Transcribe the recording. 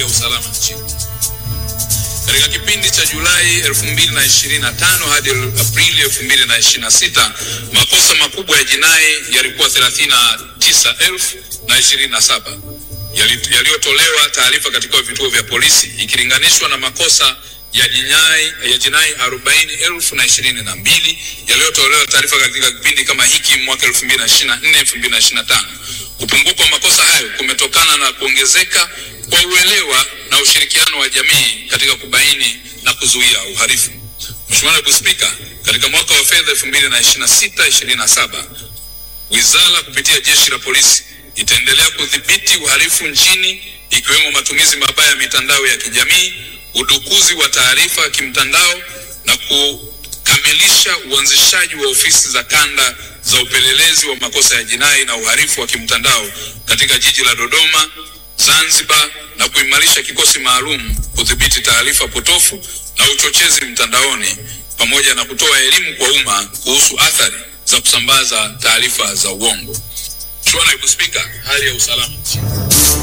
usalama nchini. Katika kipindi cha Julai 2025 hadi Aprili 2026, makosa makubwa ya jinai yalikuwa 39,027 yali- yaliyotolewa taarifa katika vituo vya polisi ikilinganishwa na makosa ya jinai ya jinai 40,022 yaliyotolewa taarifa katika kipindi kama hiki mwaka 2024 2025. Kupungua kwa makosa hayo kumetokana na kuongezeka kwa uelewa na ushirikiano wa jamii katika kubaini na kuzuia uhalifu. Mheshimiwa Naibu Spika, katika mwaka wa fedha 2026/27 wizara kupitia jeshi la polisi itaendelea kudhibiti uhalifu nchini ikiwemo matumizi mabaya ya mitandao ya kijamii, udukuzi wa taarifa kimtandao na kukamilisha uanzishaji wa ofisi za kanda za upelelezi wa makosa ya jinai na uhalifu wa kimtandao katika jiji la Dodoma, Zanzibar na kuimarisha kikosi maalum kudhibiti taarifa potofu na uchochezi mtandaoni pamoja na kutoa elimu kwa umma kuhusu athari za kusambaza taarifa za uongo. Mheshimiwa Naibu Spika, hali ya usalama nchini.